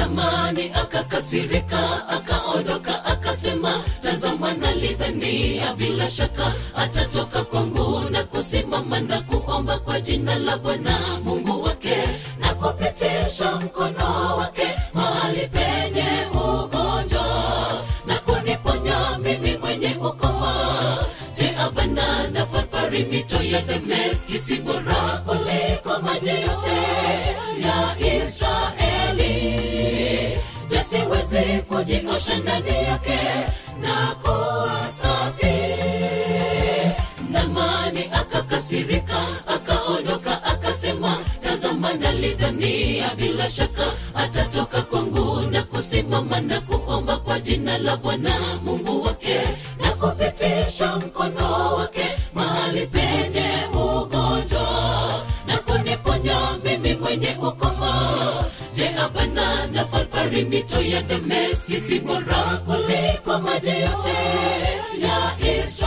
namani akakasirika akaondoka akasema tazama nalidhania bila shaka atatoka kwangu na kusimama na kuomba kwa jina la bwana mungu wake na kupitisha mkono wake mahali penye ugonjwa na kuniponya mimi mwenye ukoma je abana na fapari mito ya dameski si bora kuliko maji yote ya israeli je siwezi kujiosha ndani yake na kuwa safi namani akakasirika akaondoka akasema tazama nalidhania bila shaka atatoka kwangu na kusimama na kuomba kwa jina la bwana mungu wake na kupitisha mkono wake mahali penye ugonjwa na kuniponya mimi mwenye ukoma je abana na falpari mito ya dameski si bora kuliko maji yote ya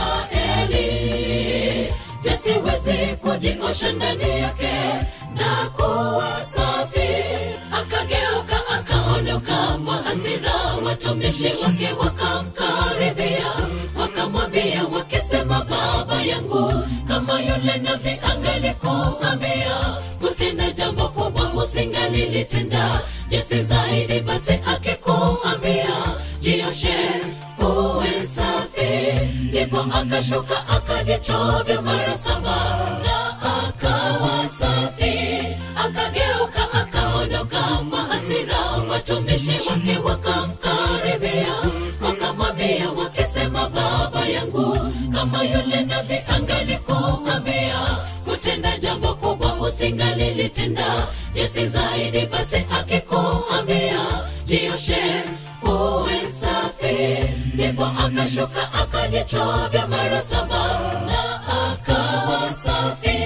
israeli je siwezi kujiosha ndani yake na kuwa safi akageuka akaondoka kwa hasira watumishi wake wakamkaribia wakamwambia wakisema baba yangu kama yule navi angalikuambia kutenda jambo kubwa usingalilitenda jesi zaidi basi akikuambia jioshe uwe safi ndipo akashuka akajichovya mara saba na akawa safi akageuka akaondoka kwa hasira watumishi wake wakamkaribia wakamwambia wakisema baba yangu kama yule navi angalikuambia kutenda jambo kubwa usingalilitenda jesi zaidi basi akikuambia jioshe uwe safi ndipo akashuka akajichovya mara saba na akawa safi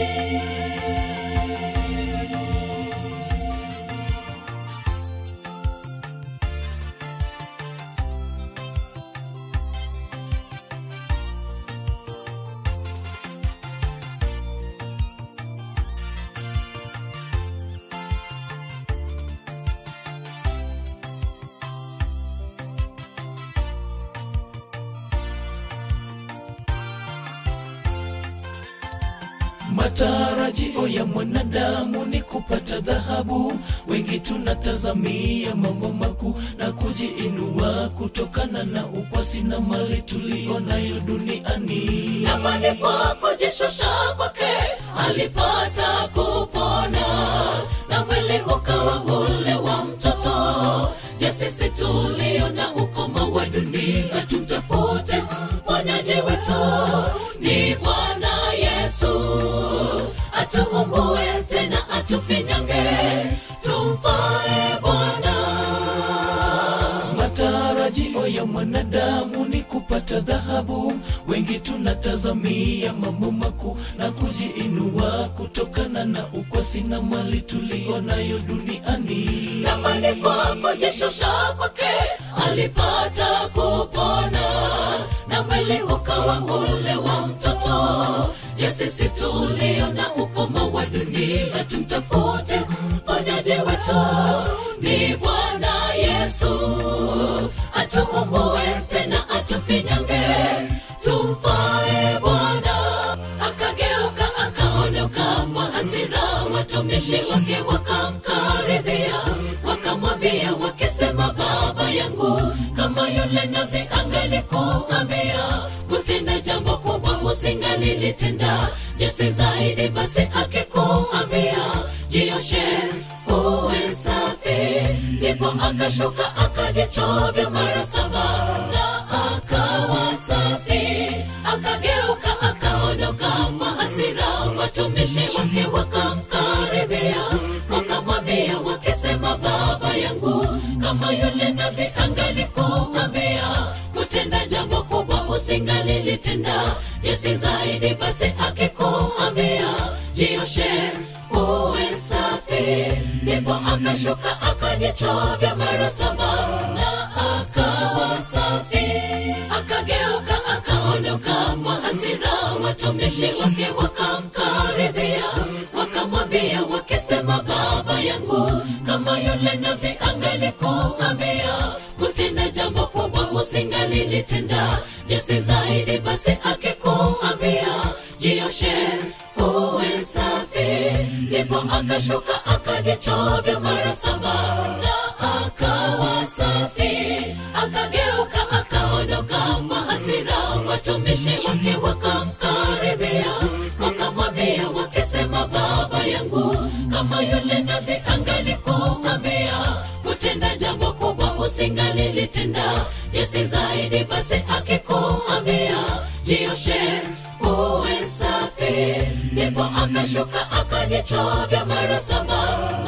matarajio ya mwanadamu ni kupata dhahabu wengi tunatazamia mambo makuu na kujiinua kutokana na ukwasi na mali tulionayo duniani namani kwa kujishusha kwake alipata kupona na mwili ukawa ule wa mtoto je sisi tulio na ukoma wa dunia tumtafute mponyaji wetu ni bwana yesu atuumbue tena atufinyange tumfae bwana matarajio ya mwanadamu ni kupata dhahabu wengi tunatazamia mambo makuu na kujiinua kutokana na ukwasi na mali tulionayo duniani namani kwa kujishusha kwake alipata kupona na mwili ukawa ule wa mtoto je sisi tulio na ukoma wa dunia tumtafute mponyaji wetu ni bwana yesu atuumbue tena atufinyange tumfae bwana akageuka akaondoka kwa hasira watumishi wake wakamkaribia wakamwambia wakisema baba yangu kama yule navi angalikuambia kutenda jambo kubwa usingalilitenda jesi zaidi basi akikuambia jioshe uwe safi ndipo akashuka akajichovya mara saba na akawa safi akageuka akaondoka kwa hasira watumishi wake wakamkaribia wakamwambia wakisema baba yangu kama yule navi angalikuambia kutenda jambo kubwa usingalilitenda jesi zaidi basi akikuambia jioshe uwe safi ndipo akashuka akajichovya mara saba na akawa safi akageuka akaondoka kwa hasira watumishi wake wakamkaribia wakamwambia wakisema baba yangu kama yule navi angalikuwa jambo kubwa usingalilitenda jinsi zaidi basi akikuambia jioshe uwe safi ndipo akashuka akajichovya mara saba na akawa safi akageuka akaondoka kwa hasira watumishi wake wakamkaribia wakamwambia wakisema baba yangu kama yule nabii angalikuambia kutenda jambo kubwa usingalilitenda jinsi zaidi basi akikuambia jioshe uwe safi ndipo akashuka akajichovya mara saba